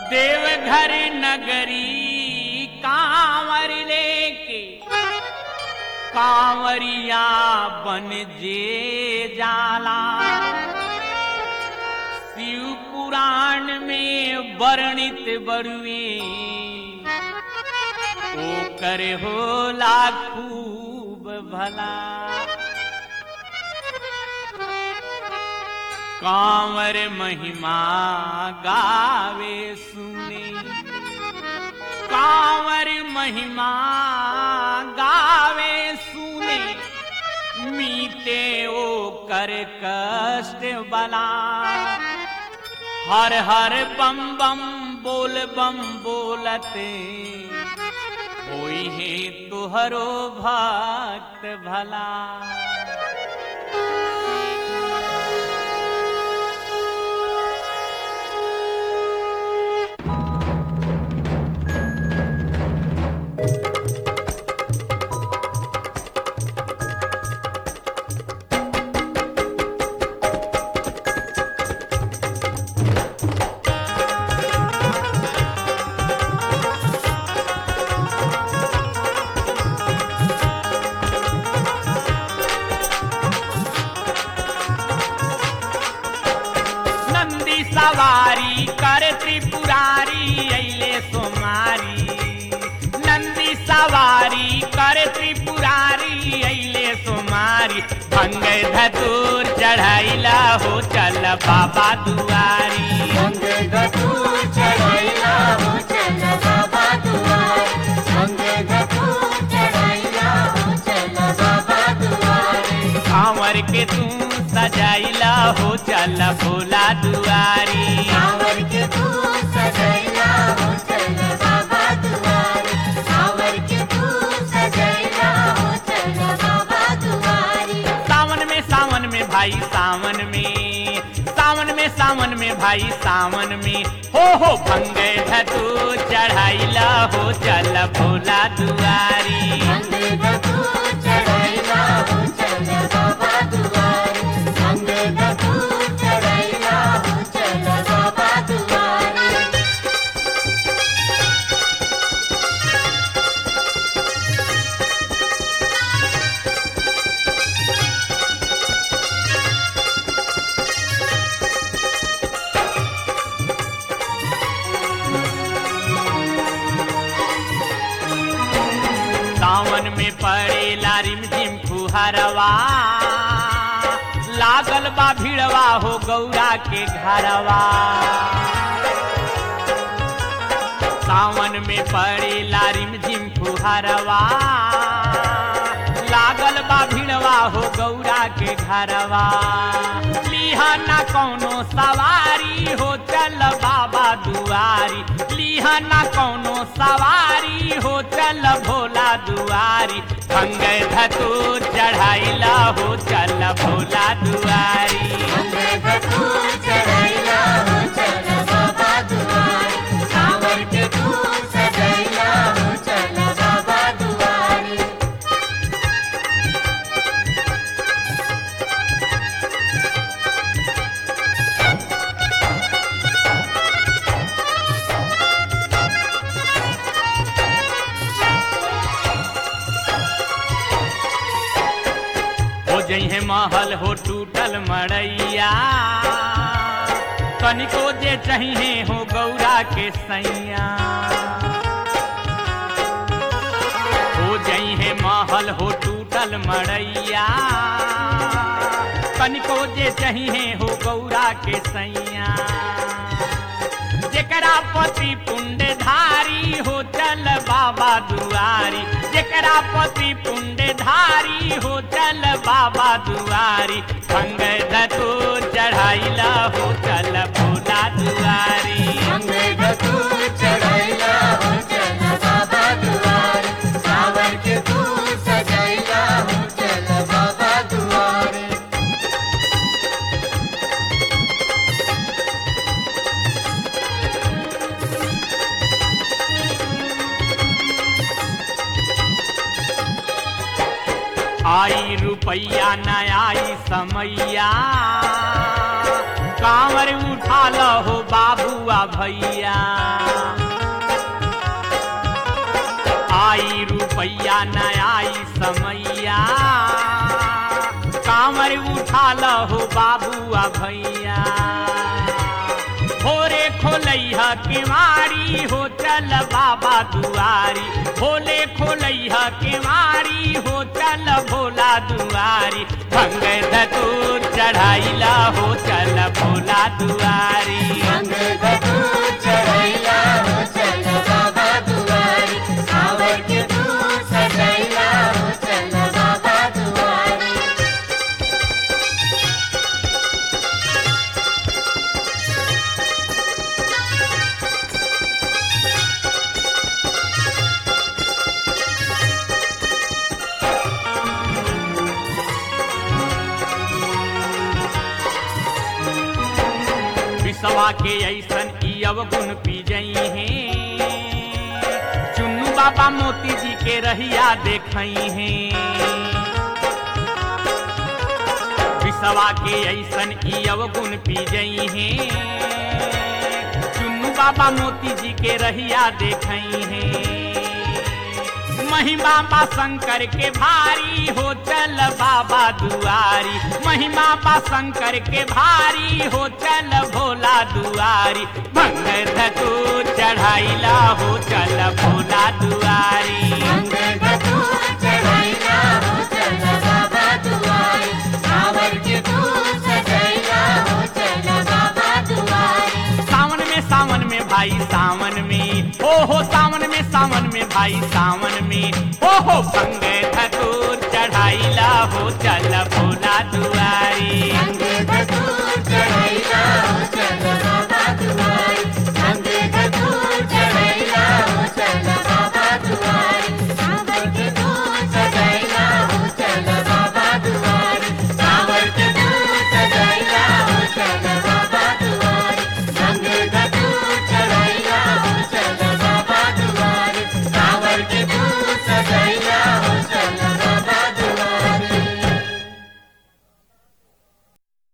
देवघर नगरी कांवर लेके कांवरिया बन जे जाला शिव पुराण में वर्णित बरुए ओ करे होला खूब भला कांवर महिमा गावे सुने कांवर महिमा गावे सुने मीते ओ कर कष्ट बला हर हर बम बम बोल बम बोलते होई है तुहरो भक्त भला नंदी सवारी कर त्रिपुरारी अइले सोमारी नंदी सवारी कर त्रिपुरारी अइले सोमारी भंग धतूर चढ़ाइला हो चल बाबा दुआरी संग धतूर चढ़ाइला हो चल बाबा दुआर संग धतूर चढ़ाइला हो चल बाबा दुआरे कांवर के तू सजाइला हो चल भोला दुआरी सावर के तू सजैला हो चल बाबा दुआरे सावर के तू सजैला हो चल बाबा दुआरे सावन में सावन में भाई सावन में सावन में सावन में भाई सावन में हो हो भंगे धतू चढ़ाइला हो चल भोला दुआरी संग धतूर चढ़ाइला हो चल बाबा दुआरे संग धतूर चढ़ाइला हो चल बाबा दुआरे सावन में पड़े लारिम झिम फुहरवा लागल बा भिड़वा हो गौरा के घरवा सावन में पड़े लारिम झिम फुहरवा लागल बा भिड़वा हो गौरा के घरवा लिहा ना कौनो सवारी हो चल बाबा दुआरी लिहा ना कौनो सवारी हो चल भोला दुआरी भंग धतू चढ़ाइला हो चल भोला दुआरी संग धतूर चढ़ाइला हो चल बाबा दुआरे सावर के तू सजैला हो चल बाबा दुआरे हो जइहे महल हो टूटल मड़ैया कनिको जे चाहिए हो गौरा के सैया हो जइहे महल हो टूटल मड़ैया कनिको जे चाहिए हो गौरा के सैया जेकरा पति पुण्यधारी हो चल बाबा दुआरी जेकरा पति पुण्यधारी हो चल बाबा दुआरी भंग धतू चढ़ाइला हो चल भोला दुआरी संग धतूर चढ़ाइला हो चल बाबा दुआरे सावर के तू सजैला हो चल बाबा दुआरे आई रुपैया न आई समैया कांवर उठा लो हो बाबुआ भैया बाबुआ भैया भोरे खोलैहा केवारी हो चल बाबा दुआरी भोले खोलैहा केवारी हो चल भोला दुआरी भंग धतूर चढ़ाइला हो चल भोला दुआरी अंग धतूर चढ़ैला हो चल बाबा दुआरी कांवर के तू सजैला हो चल बाबा दुआरी विसवा के ऐसन ई अवगुण पी जई हैं चुन्नू बाबा मोती जी के रहिया देखई हैं विसवा के ऐसन ई अवगुण पी जई हैं चुन्नू बाबा मोती जी के रहिया देखई हैं महिमा बा शंकर के भारी हो चल बाबा दुआरी महिमा बा शंकर के भारी हो चल भोला दुआरी भंग धतू चढ़ाइला हो चल भोला दुआरी अंग धतूर चढ़ैला हो चल बाबा दुआरी कांवर के तू सजैला हो चल बाबा दुआरी सावन में सावन में भाई सावन में ओ हो सावन में सावन में भाई सावन में ओ हो भंग धतू